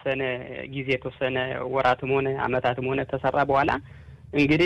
የተወሰነ ጊዜ የተወሰነ ወራትም ሆነ አመታትም ሆነ ተሰራ በኋላ እንግዲህ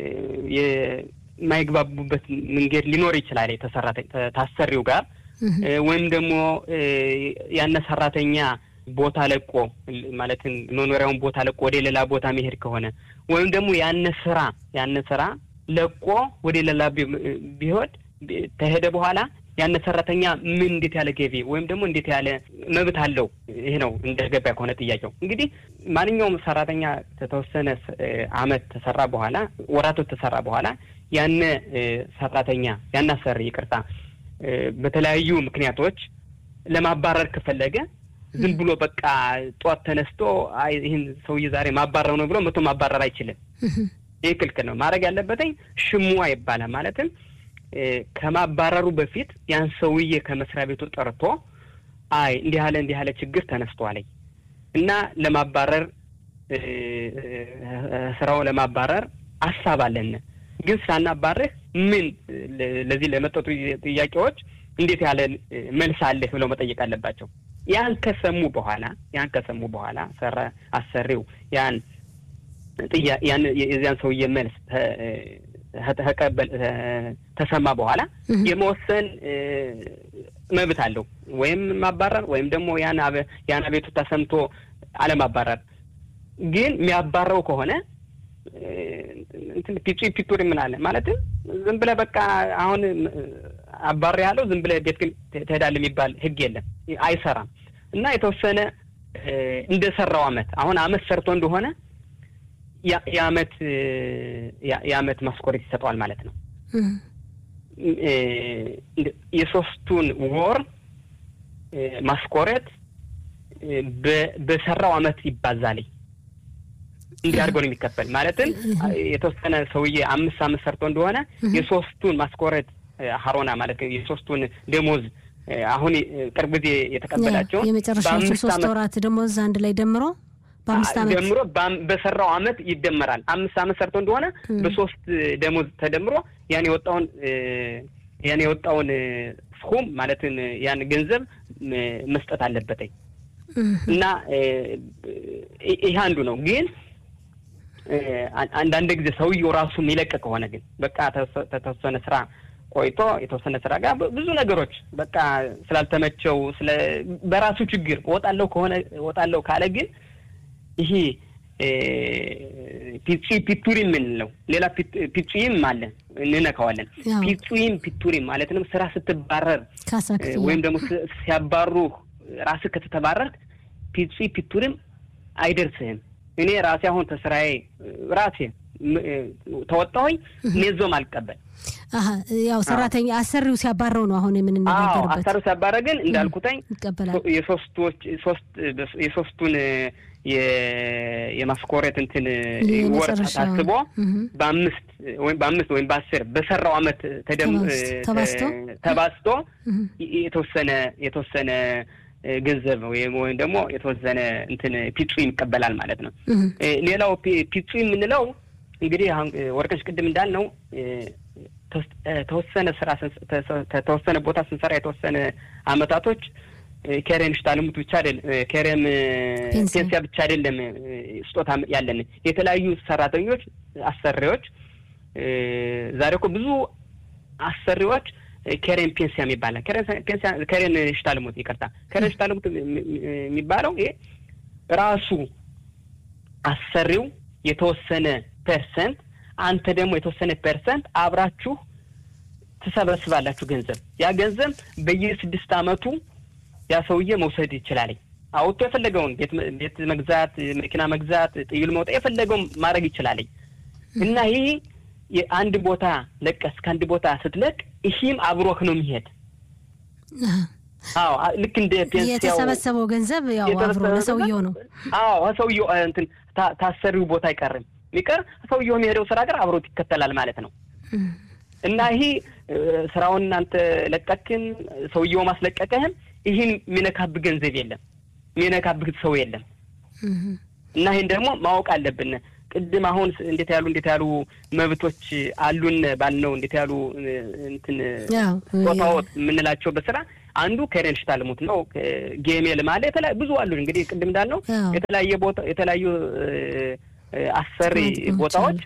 የማይግባቡበት መንገድ ሊኖር ይችላል የተሰራ ታሰሪው ጋር ወይም ደግሞ ያነ ሰራተኛ ቦታ ለቆ ማለትም መኖሪያውን ቦታ ለቆ ወደ ሌላ ቦታ መሄድ ከሆነ ወይም ደግሞ ያነ ስራ ያነ ስራ ለቆ ወደ ሌላ ቢሆን ተሄደ በኋላ ያነ ሰራተኛ ምን እንዴት ያለ ገቢ ወይም ደግሞ እንዴት ያለ መብት አለው? ይሄ ነው እንደ ገበያ ከሆነ ጥያቄው። እንግዲህ ማንኛውም ሰራተኛ ከተወሰነ አመት ተሰራ በኋላ ወራቶች ተሰራ በኋላ ያነ ሰራተኛ ያነ አሰሪ ይቅርታ፣ በተለያዩ ምክንያቶች ለማባረር ከፈለገ ዝም ብሎ በቃ ጠዋት ተነስቶ አይ ይህን ሰውዬ ዛሬ ማባረር ነው ብሎ መቶ ማባረር አይችልም። ይህ ክልክል ነው። ማድረግ ያለበትኝ ሽሙዋ ይባላል። ማለትም ከማባረሩ በፊት ያን ሰውዬ ከመስሪያ ቤቱ ጠርቶ አይ እንዲህ ያለ እንዲህ ያለ ችግር ተነስቷል እና ለማባረር ስራው ለማባረር አሳብ አለን፣ ግን ሳናባርህ ምን ለዚህ ለመጠጡ ጥያቄዎች እንዴት ያለ መልስ አለህ ብለው መጠየቅ አለባቸው። ያን ከሰሙ በኋላ ያን ከሰሙ በኋላ ሰራ አሰሪው ያን ያን የዚያን ሰውዬ መልስ ተቀበል ተሰማ በኋላ የመወሰን መብት አለው። ወይም ማባረር ወይም ደግሞ ያን ያን አቤቱታ ሰምቶ አለማባረር። ግን የሚያባረው ከሆነ እንትን ፒቹ ፒቱር የምናለ ማለትም ዝም ብለህ በቃ አሁን አባር ያለው ዝም ብለህ ቤት ግን ትሄዳለህ የሚባል ሕግ የለም፣ አይሰራም። እና የተወሰነ እንደሰራው አመት አሁን አመት ሰርቶ እንደሆነ የአመት የአመት ማስኮሬት ይሰጠዋል ማለት ነው። የሶስቱን ወር ማስኮሬት በሰራው አመት ይባዛል። እንዲህ አድርጎ ነው የሚከፈል። ማለትም የተወሰነ ሰውዬ አምስት አመት ሰርቶ እንደሆነ የሶስቱን ማስኮሬት ሀሮና ማለት የሶስቱን ደሞዝ አሁን ቅርብ ጊዜ የተቀበላቸውን የመጨረሻዎቹ ሶስት ወራት ደሞዝ አንድ ላይ ደምሮ በአምስት ዓመት ደምሮ በሰራው አመት ይደመራል። አምስት አመት ሰርቶ እንደሆነ በሶስት ደሞዝ ተደምሮ ያን የወጣውን ያን የወጣውን ስኩም ማለትን ያን ገንዘብ መስጠት አለበትኝ እና ይህ አንዱ ነው። ግን አንዳንድ ጊዜ ሰውየው ራሱ የሚለቅ ከሆነ ግን በቃ ተወሰነ ስራ ቆይቶ የተወሰነ ስራ ጋር ብዙ ነገሮች በቃ ስላልተመቸው ስለ በራሱ ችግር እወጣለሁ ከሆነ እወጣለሁ ካለ ግን ይሄ ፒጺ ፒቱሪም የምንለው ሌላ ፒጹይም አለ እንነካዋለን። ፒጹይም ፒቱሪም ማለት ነው። ስራ ስትባረር ወይም ደግሞ ሲያባሩ ራስህ ከተተባረርክ ፒጺ ፒቱሪም አይደርስህም። እኔ ራሴ አሁን ተስራዬ ራሴ ተወጣሁኝ ኔዞም አልቀበል ያው ሰራተኛ አሰሪው ሲያባረው ነው አሁን የምንነጋገርበት። አሰሪው ሲያባረ ግን እንዳልኩተኝ ይቀበላል። የሶስቶች ሶስት የሶስቱን የማስኮሬት እንትን ወር ታስቦ በአምስት ወይም በአምስት ወይም በአስር በሰራው አመት ተባዝቶ የተወሰነ የተወሰነ ገንዘብ ወይም ወይም ደግሞ የተወሰነ እንትን ፒጹ ይቀበላል ማለት ነው። ሌላው ፒጹ የምንለው እንግዲህ አሁን ወርቅሽ ቅድም እንዳልነው ተወሰነ ስራ ተወሰነ ቦታ ስንሰራ የተወሰነ አመታቶች ከሬም ሽታልሙት ብቻ አይደለም፣ ከሬም ፔንሲያ ብቻ አይደለም ስጦታ ያለን የተለያዩ ሰራተኞች አሰሪዎች። ዛሬ እኮ ብዙ አሰሪዎች ከሬን ፔንሲያ የሚባለ ከሬን ሽታልሙት ይቅርታ፣ ከሬን ሽታልሙት የሚባለው ይሄ ራሱ አሰሪው የተወሰነ ፐርሰንት አንተ ደግሞ የተወሰነ ፐርሰንት አብራችሁ ትሰበስባላችሁ ገንዘብ። ያ ገንዘብ በየስድስት አመቱ ያ ሰውዬ መውሰድ ይችላል። አውጥቶ የፈለገውን ቤት መግዛት፣ መኪና መግዛት፣ ጥይል መውጣት የፈለገውን ማድረግ ይችላል እና ይህ የአንድ ቦታ ለቀስ ከአንድ ቦታ ስትለቅ ይህም አብሮህ ነው የሚሄድ። አዎ ልክ እንደ ፔንሲያው የተሰበሰበው ገንዘብ ያው አብሮ ለሰውየው ነው። አዎ ሰውየው እንትን ታሰሪው ቦታ አይቀርም የሚቀር ሰውየው የሚሄደው ስራ ጋር አብሮት ይከተላል ማለት ነው እና ይሄ ስራውን እናንተ ለቀክን ሰውየው ማስለቀቀህም ይህን የሚነካብህ ገንዘብ የለም፣ የሚነካብህ ሰው የለም። እና ይህን ደግሞ ማወቅ አለብን። ቅድም አሁን እንዴት ያሉ እንዴት ያሉ መብቶች አሉን ባልነው እንዴት ያሉ እንትን ቦታዎት የምንላቸው በስራ አንዱ ከሬን ሽታልሙት ነው። ጌሜል ማለ የተለያዩ ብዙ አሉ። እንግዲህ ቅድም እንዳልነው የተለያየ ቦታ የተለያዩ አሰሪ ቦታዎች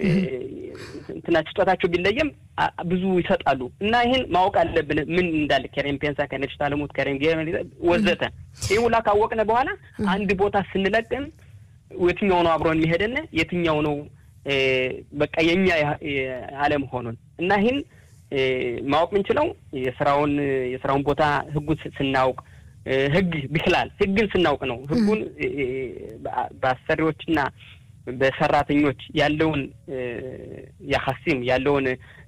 እንትና ስጦታቸው ቢለየም ብዙ ይሰጣሉ እና ይህን ማወቅ አለብን። ምን እንዳለ ከሬን ፔንሳ፣ ከሬን ሽታልሙት፣ ከሬን ጌሜል ወዘተ ይህ ሁላ ካወቅነ በኋላ አንድ ቦታ ስንለቅም የትኛው ነው አብሮን የሚሄደን የትኛው ነው በቃ የኛ አለመሆኑን እና ይህን ማወቅ የምንችለው የስራውን የስራውን ቦታ ህጉን ስናውቅ ህግ ቢክላል ህግን ስናውቅ ነው። ህጉን በአሰሪዎችና በሰራተኞች ያለውን ያሀሲም ያለውን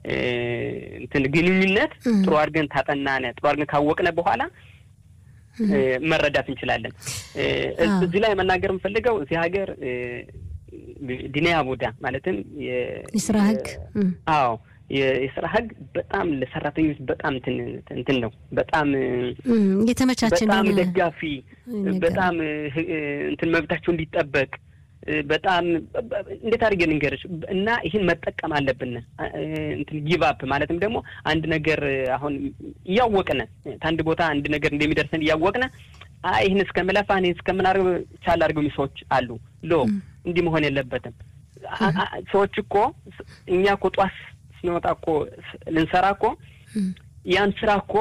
እንትን ግንኙነት ጥሩ አድርገን ታጠናነ ጥሩ አድርገን ካወቅነ በኋላ መረዳት እንችላለን። እዚህ ላይ መናገር የምፈልገው እዚህ ሀገር ዲኒያ ቡዳ ማለትም የስራ ህግ አዎ የስራ ህግ በጣም ለሰራተኞች በጣም እንትን ነው። በጣም የተመቻቸ በጣም ደጋፊ በጣም እንትን መብታቸው እንዲጠበቅ በጣም እንዴት አድርጌ ልንገርሽ እና ይህን መጠቀም አለብን። እንትን ጊቫፕ ማለትም ደግሞ አንድ ነገር አሁን እያወቅነ ከአንድ ቦታ አንድ ነገር እንደሚደርሰን እያወቅነ አይ ይህን እስከምለፋ እኔ እስከምናደርግ ቻል አድርገው ሰዎች አሉ። ሎ እንዲህ መሆን የለበትም። ሰዎች እኮ እኛ እኮ ጧት ስንወጣ እኮ ልንሰራ እኮ ያን ስራ እኮ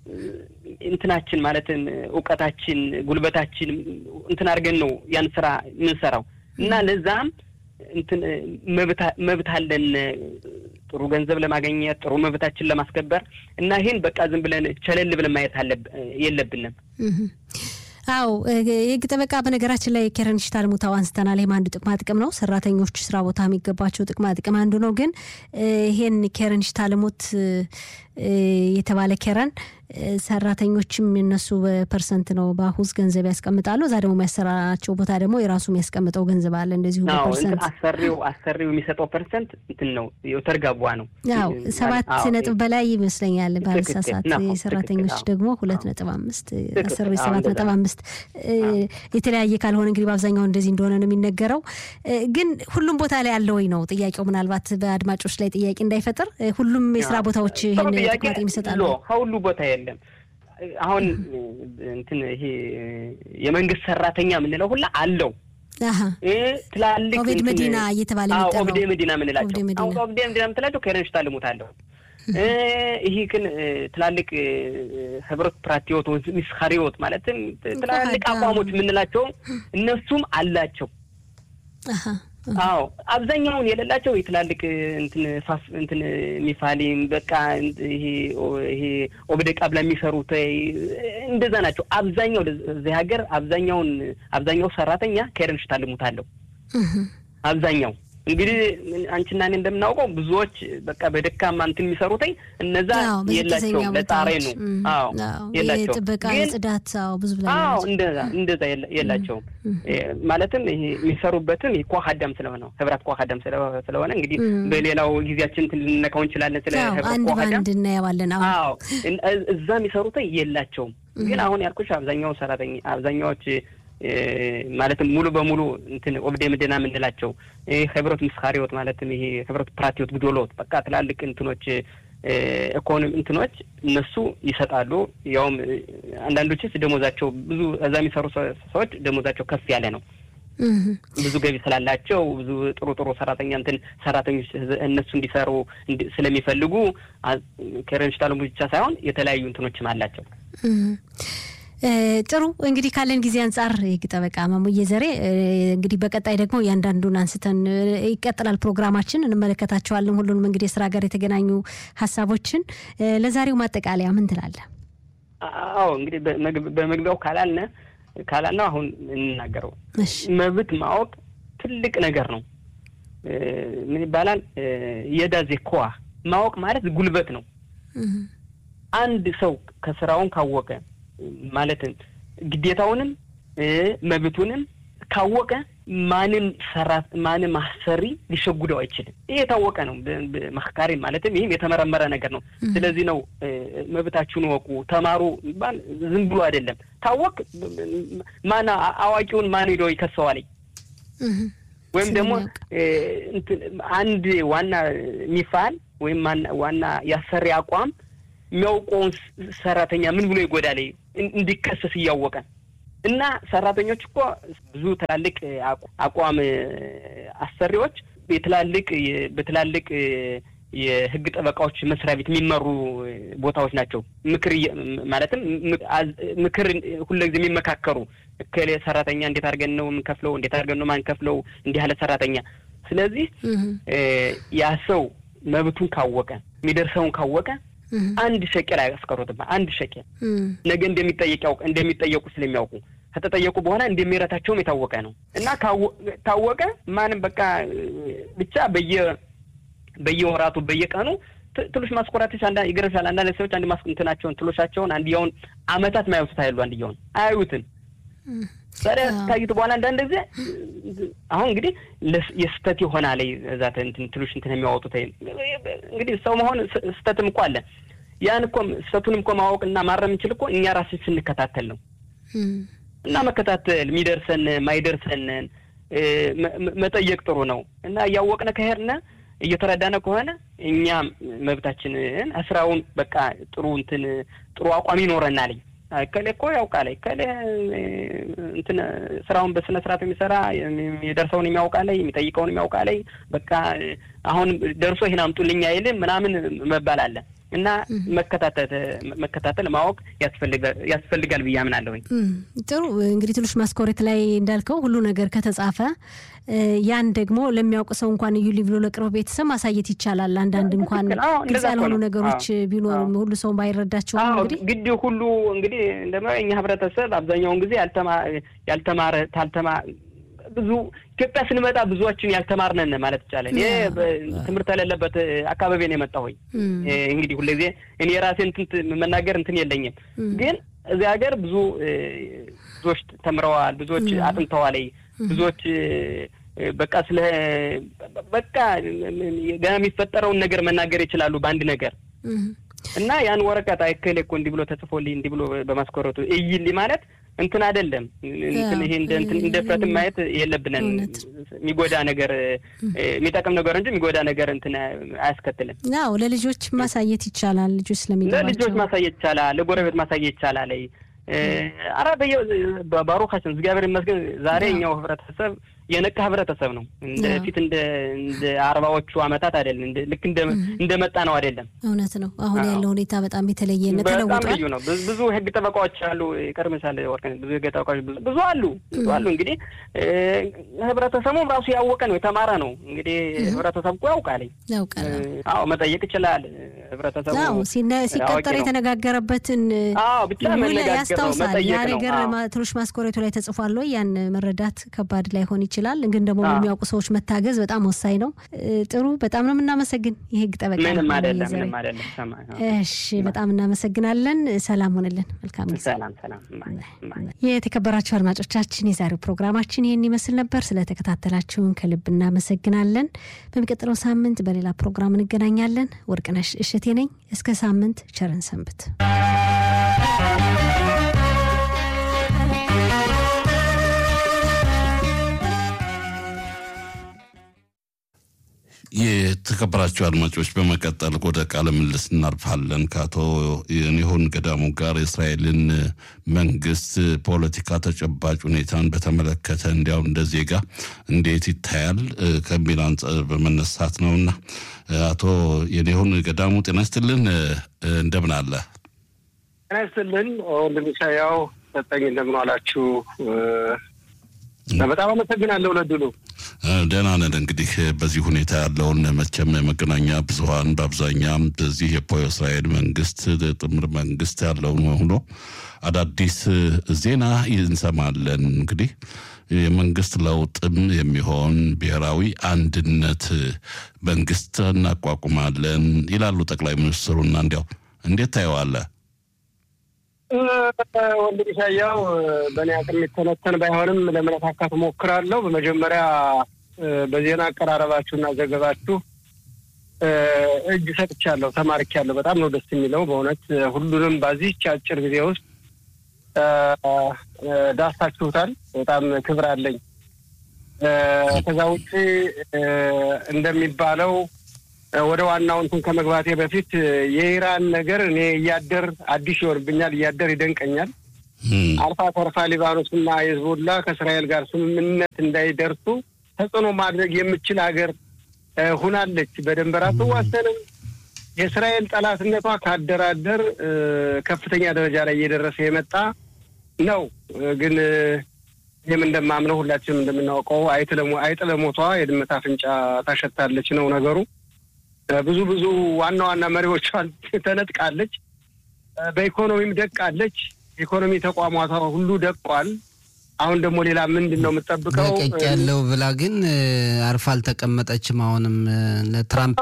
እንትናችን ማለትም እውቀታችን፣ ጉልበታችን እንትን አድርገን ነው ያን ስራ የምንሰራው እና ለዛም እንትን መብት አለን ጥሩ ገንዘብ ለማግኘት ጥሩ መብታችን ለማስከበር እና ይህን በቃ ዝም ብለን ቸለል ብለን ማየት የለብንም። አው የህግ ጠበቃ በነገራችን ላይ ኬረን ሽታልሙታው አንስተናል። ይህም አንዱ ጥቅማ ጥቅም ነው። ሰራተኞች ስራ ቦታ የሚገባቸው ጥቅማ ጥቅም አንዱ ነው። ግን ይሄን ኬረን ሽታልሙት የተባለ ኬረን ሰራተኞችም የነሱ በፐርሰንት ነው በአሁዝ ገንዘብ ያስቀምጣሉ። እዛ ደግሞ የሚያሰራቸው ቦታ ደግሞ የራሱ የሚያስቀምጠው ገንዘብ አለ። እንደዚሁ በፐርሰንት አሰሪው አሰሪው የሚሰጠው ፐርሰንት እንትን ነው የተርጋቧ ነው። ያው ሰባት ነጥብ በላይ ይመስለኛል ባለሳሳት። የሰራተኞች ደግሞ ሁለት ነጥብ አምስት አሰሪ ሰባት ነጥብ አምስት የተለያየ ካልሆነ እንግዲህ በአብዛኛው እንደዚህ እንደሆነ ነው የሚነገረው። ግን ሁሉም ቦታ ላይ ያለ ወይ ነው ጥያቄው። ምናልባት በአድማጮች ላይ ጥያቄ እንዳይፈጥር ሁሉም የስራ ቦታዎች ይህን ጥቅማ ጥቅም ይሰጣሉ። ከሁሉ ቦታ የለም። አሁን እንትን ይሄ የመንግስት ሰራተኛ የምንለው ሁላ አለው። ትላልቅ ኦቤድ መዲና እየተባለ የሚጠራው ኦብዴ መዲና የምንላቸው አሁን ኦብዴ መዲና የምትላቸው ከረንሽ ታልሙት አለው። ይህ ግን ትላልቅ ህብረት ፕራቲዮት ሚስካሪዎት ማለትም ትላልቅ አቋሞች የምንላቸው እነሱም አላቸው። አዎ አብዛኛውን የሌላቸው የትላልቅ እንትን ፋስ እንትን ሚፋሊም በቃ ይሄ ይሄ ኦብደ ቃብላ የሚሰሩት እንደዛ ናቸው። አብዛኛው እዚህ ሀገር አብዛኛውን አብዛኛው ሰራተኛ ከረንሽ ታልሙታለሁ። አብዛኛው እንግዲህ አንቺና እኔ እንደምናውቀው ብዙዎች በቃ በደካማ እንትን የሚሰሩትኝ እነዛ የላቸው ለጣሬ ነው። አዎ የላቸው ጥበቃ፣ ጽዳት፣ አዎ ብዙ ብላ አዎ እንደዛ እንደዛ የላቸውም። ማለትም ይሄ የሚሰሩበትም ይሄ ኳሃዳም ስለሆነ ህብራት ኳሃዳም ስለሆነ እንግዲህ በሌላው ጊዜያችን እንትን ልንነካው እንችላለን። ስለ ህብራት ኳሃዳም አንድ እናየዋለን። አዎ እዛ የሚሰሩትኝ የላቸውም። ግን አሁን ያልኩሽ አብዛኛው ሰራተኛ አብዛኛዎች ማለትም ሙሉ በሙሉ እንትን ኦብዴ ምድና የምንላቸው ህብረት ምስካሪዎት ማለትም ይሄ ህብረት ፕራቲዎት ግዶሎት በቃ ትላልቅ እንትኖች ኢኮኖሚ እንትኖች እነሱ ይሰጣሉ። ያውም አንዳንዶችስ ደሞዛቸው ብዙ እዛ የሚሰሩ ሰዎች ደሞዛቸው ከፍ ያለ ነው። ብዙ ገቢ ስላላቸው ብዙ ጥሩ ጥሩ ሰራተኛ እንትን ሰራተኞች እነሱ እንዲሰሩ ስለሚፈልጉ ከረንሽታሉ ብቻ ሳይሆን የተለያዩ እንትኖችም አላቸው። ጥሩ እንግዲህ ካለን ጊዜ አንጻር የህግ ጠበቃ ማሙዬ ዘሬ እንግዲህ በቀጣይ ደግሞ እያንዳንዱን አንስተን ይቀጥላል ፕሮግራማችን፣ እንመለከታቸዋለን ሁሉንም እንግዲህ የስራ ጋር የተገናኙ ሀሳቦችን። ለዛሬው ማጠቃለያ ምን ትላለህ? አዎ እንግዲህ በመግቢያው ካላልነ ካላልነው አሁን እንናገረው መብት ማወቅ ትልቅ ነገር ነው። ምን ይባላል? የዳዜ ኮዋ ማወቅ ማለት ጉልበት ነው። አንድ ሰው ከስራውን ካወቀ ማለትም ግዴታውንም መብቱንም ካወቀ ማንም ሰራት ማንም አሰሪ ሊሸጉደው አይችልም። ይህ የታወቀ ነው። መካሪ ማለትም ይህም የተመረመረ ነገር ነው። ስለዚህ ነው መብታችሁን ወቁ፣ ተማሩ ባል ዝም ብሎ አይደለም። ታወቅ ማን አዋቂውን ማን ሄዶ ይከሰዋል? ወይም ደግሞ አንድ ዋና ሚፋል ወይም ዋና ያሰሪ አቋም የሚያውቀውን ሰራተኛ ምን ብሎ ይጎዳል እንዲከሰስ እያወቀ እና ሰራተኞች እኮ ብዙ ትላልቅ አቋም አሰሪዎች የትላልቅ በትላልቅ የህግ ጠበቃዎች መስሪያ ቤት የሚመሩ ቦታዎች ናቸው። ምክር ማለትም ምክር ሁልጊዜ የሚመካከሩ እከሌ ሰራተኛ እንዴት አድርገን ነው የምንከፍለው፣ እንዴት አድርገን ነው ማንከፍለው እንዲህ ያለ ሰራተኛ። ስለዚህ ያ ሰው መብቱን ካወቀ የሚደርሰውን ካወቀ አንድ ሸቄል አያስቀሩትም። አንድ ሸቄል ነገ እንደሚጠየቅ ያውቅ እንደሚጠየቁ ስለሚያውቁ ከተጠየቁ በኋላ እንደሚረታቸውም የታወቀ ነው እና ታወቀ ማንም በቃ ብቻ በየ በየወራቱ በየቀኑ ትሎሽ ማስኮራቶች ይገርምሻል። አንዳንድ ሰዎች አንድ ማስንትናቸውን ትሎሻቸውን አንድያውን አመታት ማያዩቱት አይሉ አንድያውን አያዩትን ታዲያ ታዩት በኋላ አንዳንድ ጊዜ አሁን እንግዲህ የስተት የሆና ላይ እዛ እንትን ትሎሽ እንትን የሚያወጡት እንግዲህ ሰው መሆን ስተትም እኮ አለ። ያን እኮ ስተቱንም እኮ ማወቅና ማረም እንችል እኮ እኛ ራስን ስንከታተል ነው እና መከታተል የሚደርሰን ማይደርሰንን መጠየቅ ጥሩ ነው እና እያወቅነ ከሄድነ እየተረዳነ ከሆነ እኛም መብታችንን ስራውን በቃ ጥሩ እንትን ጥሩ አቋም ይኖረናል። እከሌ እኮ ያውቃል፣ እከሌ እንትን ስራውን በስነ ስርዓት የሚሰራ የደርሰውን የሚያውቃል፣ የሚጠይቀውን የሚያውቃል። በቃ አሁን ደርሶ ይህን አምጡልኝ አይልም ምናምን መባል አለ እና መከታተል መከታተል ማወቅ ያስፈልጋል ብዬ አምናለሁኝ። ጥሩ እንግዲህ ትንሽ ማስኮሬት ላይ እንዳልከው ሁሉ ነገር ከተጻፈ ያን ደግሞ ለሚያውቅ ሰው እንኳን እዩልኝ ብሎ ለቅርብ ቤተሰብ ማሳየት ይቻላል። አንዳንድ እንኳን ግልጽ ያልሆኑ ነገሮች ቢኖሩም ሁሉ ሰው ባይረዳቸው እንግዲህ ግድ ሁሉ እንግዲህ እንደማ እኛ ህብረተሰብ አብዛኛውን ጊዜ ያልተማረ ታልተማ ብዙ ኢትዮጵያ ስንመጣ ብዙዎችን ያልተማርነን ማለት ይቻላል። ይሄ ትምህርት የሌለበት አካባቢ ነው የመጣሁኝ። እንግዲህ ሁልጊዜ እኔ የራሴ እንትን መናገር እንትን የለኝም፣ ግን እዚህ ሀገር ብዙ ብዙዎች ተምረዋል፣ ብዙዎች አጥንተዋል፣ ብዙዎች በቃ ስለ በቃ ገና የሚፈጠረውን ነገር መናገር ይችላሉ በአንድ ነገር እና ያን ወረቀት አይከሌ እኮ እንዲህ ብሎ ተጽፎልኝ እንዲህ ብሎ በማስኮረቱ እይልኝ ማለት እንትን አይደለም። እንትን ይሄ እንደ እንትን እንደ ፍረትን ማየት የለብንን። የሚጎዳ ነገር የሚጠቅም ነገር እንጂ የሚጎዳ ነገር እንትን አያስከትልም። አዎ ለልጆች ማሳየት ይቻላል። ልጆች ስለሚገባቸው ለልጆች ማሳየት ይቻላል። ለጎረቤት ማሳየት ይቻላል። አረ በየ ባሮካችን እግዚአብሔር ይመስገን ዛሬ እኛው ህብረተሰብ የነቃ ህብረተሰብ ነው። እንደ ፊት እንደ እንደ አርባዎቹ አመታት አይደለም። ልክ እንደ እንደመጣ ነው አይደለም። እውነት ነው። አሁን ያለው ሁኔታ በጣም የተለየ ነው፣ በጣም ተለውጧል። ልዩ ነው። ብዙ ህግ ጠበቃዎች አሉ። ይቀርምሻል ወርቅ ብዙ ህግ ጠበቃዎች ብዙ አሉ ብዙ አሉ። እንግዲህ ህብረተሰቡም ራሱ ያወቀ ነው የተማረ ነው። እንግዲህ ህብረተሰቡ እኮ ያውቃል ያውቃል። አዎ መጠየቅ ይችላል ህብረተሰቡ። አዎ ሲቀጠር የተነጋገረበትን አዎ ብቻ መነጋገር ነው ያስታውሳል። ያ መጠየቅ ነው። ነገር ትንሽ ማስኮሬቱ ላይ ተጽፏል ወይ ያን መረዳት ከባድ ላይሆን ይችላል። ግን ደግሞ የሚያውቁ ሰዎች መታገዝ በጣም ወሳኝ ነው። ጥሩ፣ በጣም ነው የምናመሰግን የህግ ጠበቃ ምንም አይደለም፣ ዘሬ። ምንም አይደለም። ሰማ እሺ፣ በጣም እናመሰግናለን። ሰላም ሆንልን። መልካም ጊዜ። ሰላም ሰላም። የተከበራችሁ አድማጮቻችን የዛሬው ፕሮግራማችን ይህን ይመስል ነበር። ስለተከታተላችሁን ከልብ እናመሰግናለን። በሚቀጥለው ሳምንት በሌላ ፕሮግራም እንገናኛለን። ወርቅነሽ እሸቴ ነኝ። እስከ ሳምንት ቸርን ሰንብት። የተከበራቸው አድማጮች በመቀጠል ወደ ቃለ ምልልስ እናልፋለን። ከአቶ የኒሆን ገዳሙ ጋር የእስራኤልን መንግስት ፖለቲካ ተጨባጭ ሁኔታን በተመለከተ እንዲያው እንደ ዜጋ እንዴት ይታያል ከሚል አንጻር በመነሳት ነውና አቶ የኒሆን ገዳሙ ጤና ይስጥልን፣ እንደምን አለ? ጤና ይስጥልን ወንድም ኢሳያው ሰጠኝ፣ እንደምን ዋላችሁ? በጣም አመሰግናለሁ ለድሉ። ደህና ነን። እንግዲህ በዚህ ሁኔታ ያለውን መቼም የመገናኛ ብዙኃን በአብዛኛም በዚህ የእስራኤል መንግስት ጥምር መንግስት ያለውን ሆኖ አዳዲስ ዜና እንሰማለን። እንግዲህ የመንግስት ለውጥም የሚሆን ብሔራዊ አንድነት መንግስት እናቋቁማለን ይላሉ ጠቅላይ ሚኒስትሩና እንዲያው እንዴት ታየዋለህ? ወንድም ኢሳያው በእኔ አቅም የሚተነተን ባይሆንም ለመነካካት ሞክራለሁ። በመጀመሪያ በዜና አቀራረባችሁና ዘገባችሁ እጅ ሰጥቻለሁ፣ ተማርኪያለሁ። በጣም ነው ደስ የሚለው በእውነት ሁሉንም በዚህች አጭር ጊዜ ውስጥ ዳስታችሁታል። በጣም ክብር አለኝ። ከዛ ውጭ እንደሚባለው ወደ ዋናው እንትን ከመግባቴ በፊት የኢራን ነገር እኔ እያደር አዲስ ይሆንብኛል፣ እያደር ይደንቀኛል። አልፋ ተርፋ ሊባኖስና የህዝቡላ ከእስራኤል ጋር ስምምነት እንዳይደርሱ ተጽዕኖ ማድረግ የምችል ሀገር ሁናለች። በድንበር አትዋሰንም። የእስራኤል ጠላትነቷ ካደራደር ከፍተኛ ደረጃ ላይ እየደረሰ የመጣ ነው። ግን ይህም እንደማምነው ሁላችንም እንደምናውቀው አይጥ ለሞቷ የድመት አፍንጫ ታሸታለች ነው ነገሩ። ብዙ ብዙ ዋና ዋና መሪዎቿን ተነጥቃለች። በኢኮኖሚም ደቃለች። ኢኮኖሚ ተቋማቷ ሁሉ ደቋል። አሁን ደግሞ ሌላ ምንድን ነው የምጠብቀው? ለቀቅ ያለው ብላ ግን አርፋ አልተቀመጠችም። አሁንም ለትራምፕ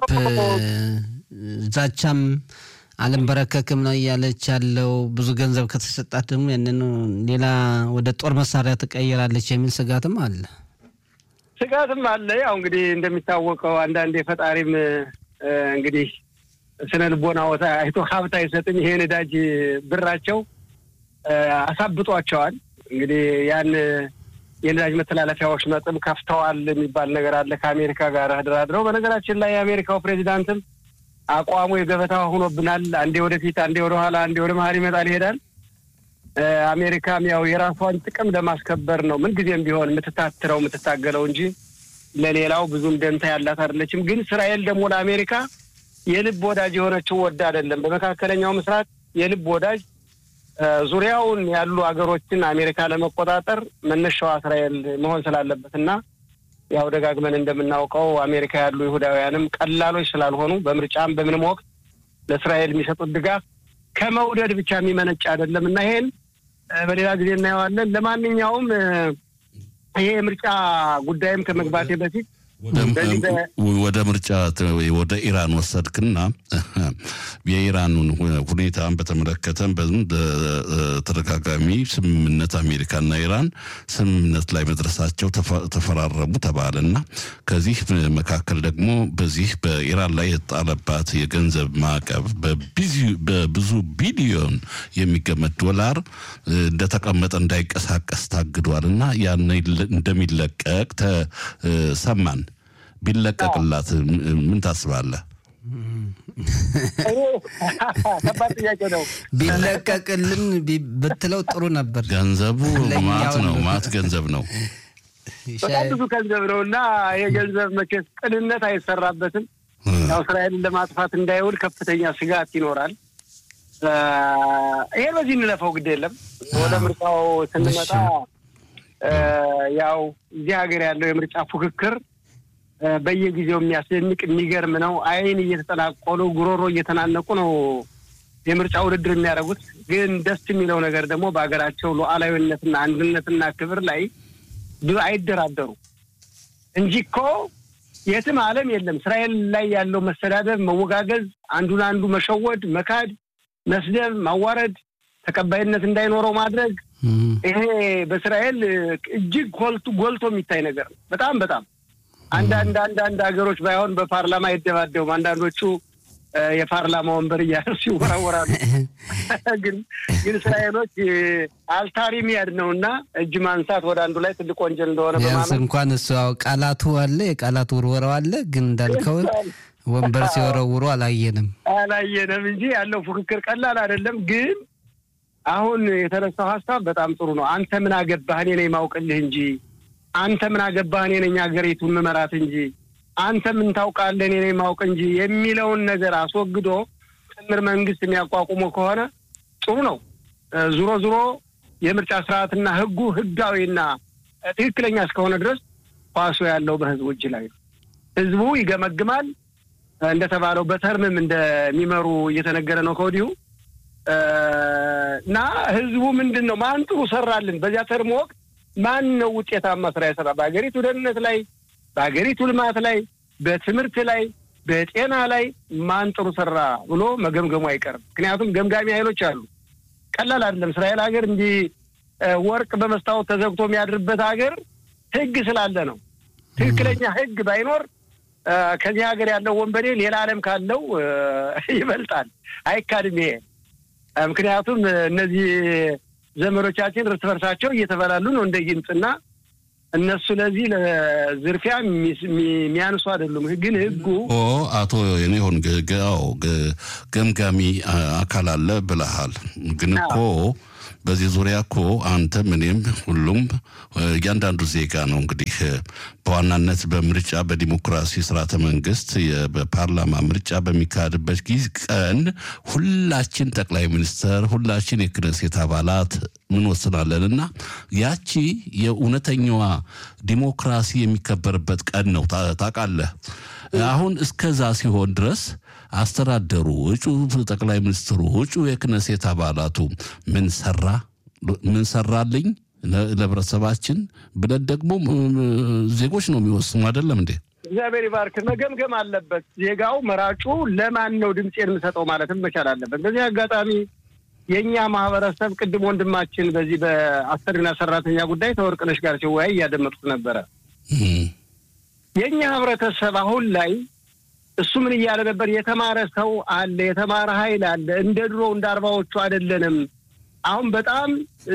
ዛቻም አልንበረከክም ነው እያለች ያለው። ብዙ ገንዘብ ከተሰጣት ደግሞ ያንን ሌላ ወደ ጦር መሳሪያ ትቀይራለች የሚል ስጋትም አለ። ስጋትም አለ። ያው እንግዲህ እንደሚታወቀው አንዳንድ የፈጣሪም እንግዲህ ስነ ልቦና ወታ አይቶ ሀብት አይሰጥም። ይሄ ነዳጅ ብራቸው አሳብጧቸዋል። እንግዲህ ያን የነዳጅ መተላለፊያዎች ነጥብ ከፍተዋል የሚባል ነገር አለ ከአሜሪካ ጋር ተደራድረው። በነገራችን ላይ የአሜሪካው ፕሬዚዳንትም አቋሙ የገበታ ሆኖብናል። አንዴ ወደፊት፣ አንዴ ወደኋላ፣ አንዴ ወደ መሀል ይመጣል ይሄዳል። አሜሪካም ያው የራሷን ጥቅም ለማስከበር ነው ምንጊዜም ቢሆን የምትታትረው የምትታገለው እንጂ ለሌላው ብዙም ደንታ ያላት አይደለችም። ግን እስራኤል ደግሞ ለአሜሪካ የልብ ወዳጅ የሆነችው ወዳ አይደለም። በመካከለኛው ምስራቅ የልብ ወዳጅ ዙሪያውን ያሉ ሀገሮችን አሜሪካ ለመቆጣጠር መነሻዋ እስራኤል መሆን ስላለበት እና ያው ደጋግመን እንደምናውቀው አሜሪካ ያሉ ይሁዳውያንም ቀላሎች ስላልሆኑ በምርጫም በምንም ወቅት ለእስራኤል የሚሰጡት ድጋፍ ከመውደድ ብቻ የሚመነጭ አይደለም እና ይሄን በሌላ ጊዜ እናየዋለን። ለማንኛውም ይሄ የምርጫ ጉዳይም ከመግባቴ በፊት ወደ ምርጫ ወደ ኢራን ወሰድክና የኢራኑን ሁኔታን በተመለከተ በተደጋጋሚ ስምምነት አሜሪካና ኢራን ስምምነት ላይ መድረሳቸው ተፈራረሙ ተባለና ከዚህ መካከል ደግሞ በዚህ በኢራን ላይ የተጣለባት የገንዘብ ማዕቀብ በብዙ ቢሊዮን የሚገመት ዶላር እንደተቀመጠ እንዳይንቀሳቀስ ታግዷል እና ያን እንደሚለቀቅ ተሰማን። ቢለቀቅላት ምን ታስባለህ? ከባድ ጥያቄ ነው። ቢለቀቅልን ብትለው ጥሩ ነበር። ገንዘቡ ማት ነው፣ ማት ገንዘብ ነው፣ በጣም ብዙ ገንዘብ ነው እና ይህ ገንዘብ መቼስ ቅንነት አይሰራበትም። ያው እስራኤልን ለማጥፋት እንዳይውል ከፍተኛ ስጋት ይኖራል። ይሄ በዚህ እንለፈው፣ ግድ የለም። ወደ ምርጫው ስንመጣ ያው እዚህ ሀገር ያለው የምርጫ ፉክክር በየጊዜው የሚያስደንቅ የሚገርም ነው። ዓይን እየተጠናቆሉ ጉሮሮ እየተናነቁ ነው የምርጫ ውድድር የሚያደርጉት። ግን ደስ የሚለው ነገር ደግሞ በሀገራቸው ሉዓላዊነትና አንድነትና ክብር ላይ አይደራደሩ እንጂ እኮ የትም ዓለም የለም እስራኤል ላይ ያለው መሰዳደብ፣ መወጋገዝ፣ አንዱን አንዱ መሸወድ፣ መካድ፣ መስደብ፣ ማዋረድ፣ ተቀባይነት እንዳይኖረው ማድረግ ይሄ በእስራኤል እጅግ ጎልቶ ጎልቶ የሚታይ ነገር ነው። በጣም በጣም አንዳንድ አንዳንድ ሀገሮች ባይሆን በፓርላማ አይደባደቡም። አንዳንዶቹ የፓርላማ ወንበር እያነሱ ይወራወራሉ። ግን ግን እስራኤሎች አልታሪ ሚያድ ነው እና እጅ ማንሳት ወደ አንዱ ላይ ትልቅ ወንጀል እንደሆነ ቢያንስ እንኳን እሱ ያው ቃላቱ አለ የቃላት ውርወራው አለ። ግን እንዳልከው ወንበር ሲወረውሩ አላየንም አላየንም እንጂ ያለው ፉክክር ቀላል አይደለም። ግን አሁን የተነሳው ሀሳብ በጣም ጥሩ ነው። አንተ ምን አገባህ እኔ ነኝ ማውቅልህ እንጂ አንተ ምን አገባህ እኔ ነኝ ሀገሪቱን መመራት እንጂ አንተ ምን ታውቃለህ እኔ ነኝ ማውቅ እንጂ የሚለውን ነገር አስወግዶ ጥምር መንግስት የሚያቋቁመው ከሆነ ጥሩ ነው። ዙሮ ዙሮ የምርጫ ስርዓትና ህጉ ህጋዊና ትክክለኛ እስከሆነ ድረስ ኳሱ ያለው በህዝቡ እጅ ላይ ነው። ህዝቡ ይገመግማል። እንደተባለው በተርምም እንደሚመሩ እየተነገረ ነው ከወዲሁ እና ህዝቡ ምንድን ነው ማን ጥሩ ሰራልን በዚያ ተርም ወቅት ማን ነው ውጤታማ ስራ የሰራ በሀገሪቱ ደህንነት ላይ በሀገሪቱ ልማት ላይ በትምህርት ላይ በጤና ላይ ማን ጥሩ ሰራ ብሎ መገምገሙ አይቀርም። ምክንያቱም ገምጋሚ ኃይሎች አሉ። ቀላል አይደለም። እስራኤል ሀገር እንዲህ ወርቅ በመስታወት ተዘግቶ የሚያድርበት ሀገር ህግ ስላለ ነው። ትክክለኛ ህግ ባይኖር ከዚህ ሀገር ያለው ወንበዴ ሌላ ዓለም ካለው ይበልጣል። አይካድም ይሄ ምክንያቱም እነዚህ ዘመዶቻችን እርስ በርሳቸው እየተበላሉ ነው እንደ ጊንጥና እነሱ ለዚህ ለዝርፊያ የሚያንሱ አይደሉም። ግን ህጉ ኦ አቶ የኔሆን ገምጋሚ አካል አለ ብለሃል። ግን እኮ በዚህ ዙሪያ እኮ አንተም እኔም ሁሉም እያንዳንዱ ዜጋ ነው እንግዲህ በዋናነት በምርጫ በዲሞክራሲ ስርዓተ መንግስት በፓርላማ ምርጫ በሚካሄድበት ጊዜ ቀን ሁላችን ጠቅላይ ሚኒስተር ሁላችን የክነሴት አባላት ምን ወስናለን እና ያቺ የእውነተኛዋ ዲሞክራሲ የሚከበርበት ቀን ነው ታውቃለህ። አሁን እስከዛ ሲሆን ድረስ አስተዳደሩ እጩ ጠቅላይ ሚኒስትሩ እጩ የክነሴት አባላቱ ምን ሰራ ምን ሰራልኝ ለህብረተሰባችን ብለን ደግሞ ዜጎች ነው የሚወስኑ አይደለም እንዴ? እግዚአብሔር ይባርክ። መገምገም አለበት ዜጋው መራጩ ለማን ነው ድምፄን የምሰጠው ማለትም መቻል አለበት። በዚህ አጋጣሚ የእኛ ማህበረሰብ ቅድም ወንድማችን በዚህ በአሰሪና ሰራተኛ ጉዳይ ተወርቅነሽ ጋር ሲወያይ እያደመጡት ነበረ። የእኛ ህብረተሰብ አሁን ላይ እሱ ምን እያለ ነበር? የተማረ ሰው አለ፣ የተማረ ኃይል አለ። እንደ ድሮ እንደ አርባዎቹ አይደለንም። አሁን በጣም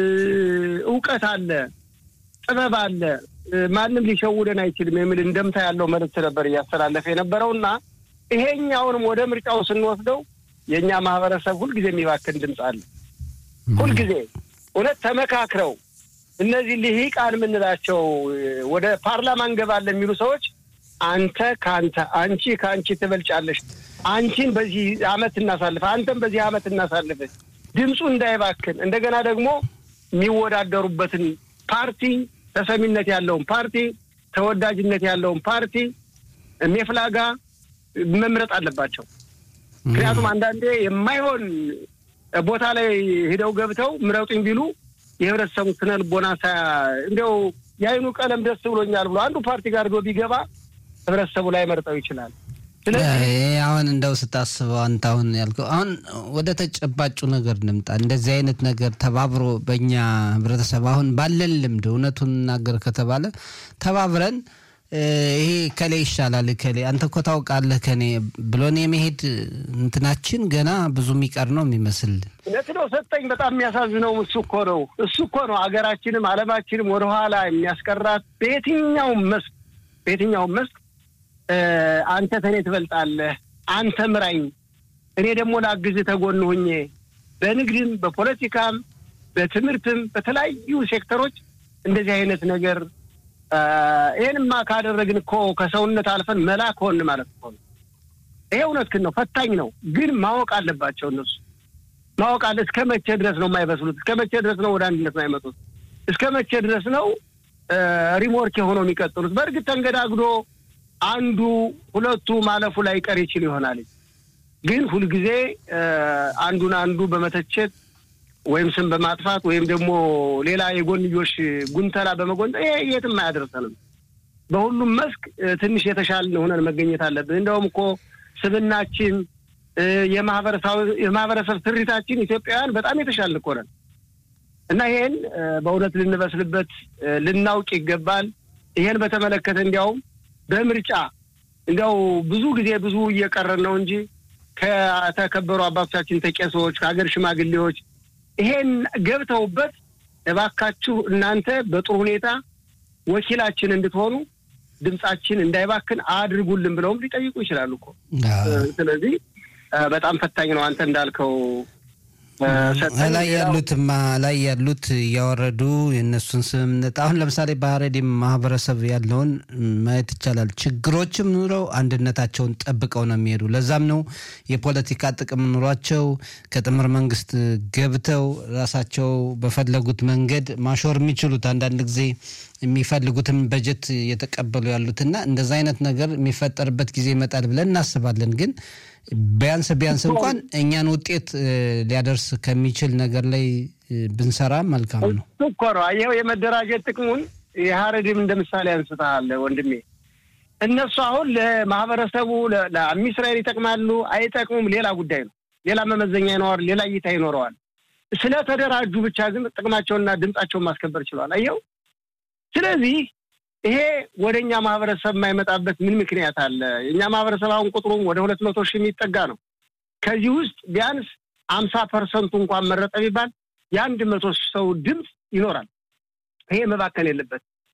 እውቀት አለ፣ ጥበብ አለ፣ ማንም ሊሸውደን አይችልም የሚል እንደምታ ያለው መልዕክት ነበር እያስተላለፈ የነበረው እና ይሄኛውንም ወደ ምርጫው ስንወስደው የእኛ ማህበረሰብ ሁልጊዜ የሚባክን ድምፅ አለ። ሁልጊዜ እውነት ተመካክረው እነዚህ ልሂቃን የምንላቸው ወደ ፓርላማ እንገባለን የሚሉ ሰዎች አንተ ከአንተ አንቺ ከአንቺ ትበልጫለሽ፣ አንቺን በዚህ አመት እናሳልፍ፣ አንተም በዚህ አመት እናሳልፍ፣ ድምፁ እንዳይባክን እንደገና ደግሞ የሚወዳደሩበትን ፓርቲ ተሰሚነት ያለውን ፓርቲ ተወዳጅነት ያለውን ፓርቲ ሜፍላጋ መምረጥ አለባቸው። ምክንያቱም አንዳንዴ የማይሆን ቦታ ላይ ሂደው ገብተው ምረጡኝ ቢሉ የህብረተሰቡ ስነ ልቦና እንዲያው የአይኑ ቀለም ደስ ብሎኛል ብሎ አንዱ ፓርቲ ጋር ዶ ቢገባ ህብረተሰቡ ላይ መርጠው ይችላል። ስለዚህ አሁን እንደው ስታስበው አንተ አሁን ያልከው አሁን ወደ ተጨባጩ ነገር እንምጣ። እንደዚህ አይነት ነገር ተባብሮ በእኛ ህብረተሰብ አሁን ባለን ልምድ እውነቱን እናገር ከተባለ ተባብረን ይሄ ከሌ ይሻላል ከሌ አንተ እኮ ታውቃለህ ከኔ ብሎን የመሄድ እንትናችን ገና ብዙ የሚቀር ነው የሚመስል። እውነት ነው ሰጠኝ። በጣም የሚያሳዝነው እሱ እኮ ነው እሱ እኮ ነው ሀገራችንም ዓለማችንም ወደኋላ የሚያስቀራት በየትኛውም መስክ በየትኛውም መስክ አንተ ተኔ ትበልጣለህ፣ አንተ ምራኝ፣ እኔ ደግሞ ላግዝህ ተጎን ሁኜ በንግድም በፖለቲካም በትምህርትም በተለያዩ ሴክተሮች እንደዚህ አይነት ነገር ይህንማ ካደረግን እኮ ከሰውነት አልፈን መላክ ሆን ማለት እኮ ነው። ይሄ እውነትህን ነው፣ ፈታኝ ነው። ግን ማወቅ አለባቸው እነሱ ማወቅ አለ። እስከ መቼ ድረስ ነው የማይበስሉት? እስከ መቼ ድረስ ነው ወደ አንድነት የማይመጡት? እስከ መቼ ድረስ ነው ሪሞርክ የሆነው የሚቀጥሉት? በእርግጥ ተንገዳግዶ አንዱ ሁለቱ ማለፉ ላይ ቀር ይችል ይሆናል። ግን ሁልጊዜ አንዱን አንዱ በመተቸት ወይም ስም በማጥፋት ወይም ደግሞ ሌላ የጎንዮሽ ጉንተላ በመጎንጠ ይሄ የትም አያደርሰንም። በሁሉም መስክ ትንሽ የተሻልን ሆነን መገኘት አለብን። እንደውም እኮ ስብናችን፣ የማህበረሰብ ስሪታችን ኢትዮጵያውያን በጣም የተሻልን እኮ ነን እና ይሄን በእውነት ልንበስልበት ልናውቅ ይገባል። ይሄን በተመለከተ እንዲያውም በምርጫ እንዲያው ብዙ ጊዜ ብዙ እየቀረን ነው እንጂ ከተከበሩ አባቶቻችን ተቄሶች፣ ከሀገር ሽማግሌዎች ይሄን ገብተውበት እባካችሁ እናንተ በጥሩ ሁኔታ ወኪላችን እንድትሆኑ ድምጻችን እንዳይባክን አድርጉልን ብለውም ሊጠይቁ ይችላሉ እኮ። ስለዚህ በጣም ፈታኝ ነው። አንተ እንዳልከው ላይ ያሉትማ ላይ ያሉት እያወረዱ የእነሱን ስምምነት አሁን ለምሳሌ በሀረሪም ማህበረሰብ ያለውን ማየት ይቻላል። ችግሮችም ኑረው አንድነታቸውን ጠብቀው ነው የሚሄዱ። ለዛም ነው የፖለቲካ ጥቅም ኑሯቸው ከጥምር መንግስት ገብተው ራሳቸው በፈለጉት መንገድ ማሾር የሚችሉት አንዳንድ ጊዜ የሚፈልጉትን በጀት እየተቀበሉ ያሉትና እንደዛ አይነት ነገር የሚፈጠርበት ጊዜ ይመጣል ብለን እናስባለን ግን ቢያንስ ቢያንስ እንኳን እኛን ውጤት ሊያደርስ ከሚችል ነገር ላይ ብንሰራ መልካም ነው እኮ ነው። ይኸው የመደራጀት ጥቅሙን የሀረሪም እንደ ምሳሌ አንስተሃል ወንድሜ። እነሱ አሁን ለማህበረሰቡ ለአሚስራኤል ይጠቅማሉ አይጠቅሙም ሌላ ጉዳይ ነው። ሌላ መመዘኛ ይኖረዋል፣ ሌላ እይታ ይኖረዋል። ስለተደራጁ ብቻ ግን ጥቅማቸውንና ድምጻቸውን ማስከበር ችሏል። አየው። ስለዚህ ይሄ ወደ እኛ ማህበረሰብ የማይመጣበት ምን ምክንያት አለ? የእኛ ማህበረሰብ አሁን ቁጥሩም ወደ ሁለት መቶ ሺህ የሚጠጋ ነው። ከዚህ ውስጥ ቢያንስ አምሳ ፐርሰንቱ እንኳን መረጠ ቢባል የአንድ መቶ ሰው ድምፅ ይኖራል። ይሄ መባከን የለበት።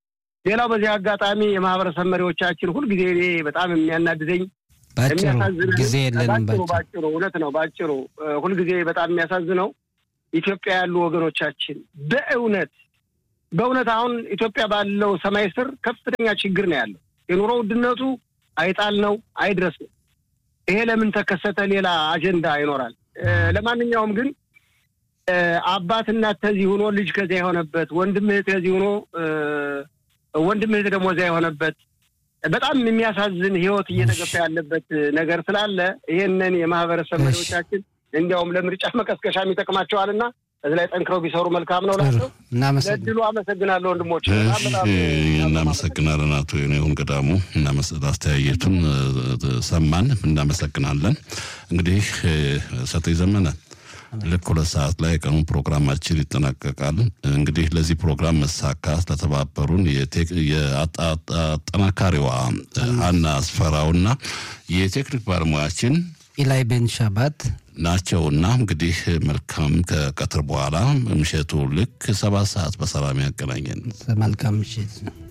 ሌላው በዚህ አጋጣሚ የማህበረሰብ መሪዎቻችን ሁልጊዜ እኔ በጣም የሚያናድደኝ ባጭሩ ጊዜ የለንም። ባጭሩ ባጭሩ እውነት ነው። ባጭሩ ሁልጊዜ በጣም የሚያሳዝነው ኢትዮጵያ ያሉ ወገኖቻችን በእውነት በእውነት አሁን ኢትዮጵያ ባለው ሰማይ ስር ከፍተኛ ችግር ነው ያለው። የኑሮ ውድነቱ አይጣል ነው አይድረስ ነው። ይሄ ለምን ተከሰተ? ሌላ አጀንዳ ይኖራል። ለማንኛውም ግን አባት እናት ከዚህ ሆኖ ልጅ ከዚያ የሆነበት ወንድም እህት ከዚህ ሆኖ ወንድም እህት ደግሞ እዚያ የሆነበት በጣም የሚያሳዝን ህይወት እየተገፋ ያለበት ነገር ስላለ ይህንን የማህበረሰብ መሪዎቻችን እንዲያውም ለምርጫ መቀስቀሻም ይጠቅማቸዋልና እዚህ ላይ ጠንክረው ቢሰሩ መልካም ነው ላቸው። ለድሉ አመሰግናለሁ ወንድሞች። እናመሰግናለን አቶ ዮኔሁን ገዳሙ አስተያየቱን ሰማን። እናመሰግናለን። እንግዲህ ሰጠኝ ዘመነ ልክ ሁለት ሰዓት ላይ የቀኑ ፕሮግራማችን ይጠናቀቃል። እንግዲህ ለዚህ ፕሮግራም መሳካት ለተባበሩን የአጠናካሪዋ ሀና አስፈራውና የቴክኒክ ባለሙያችን ኢላይ ቤን ሻባት ናቸውና እንግዲህ መልካም ከቀትር በኋላ ምሽቱ ልክ ሰባት ሰዓት በሰላም ያገናኘን። መልካም ምሽት።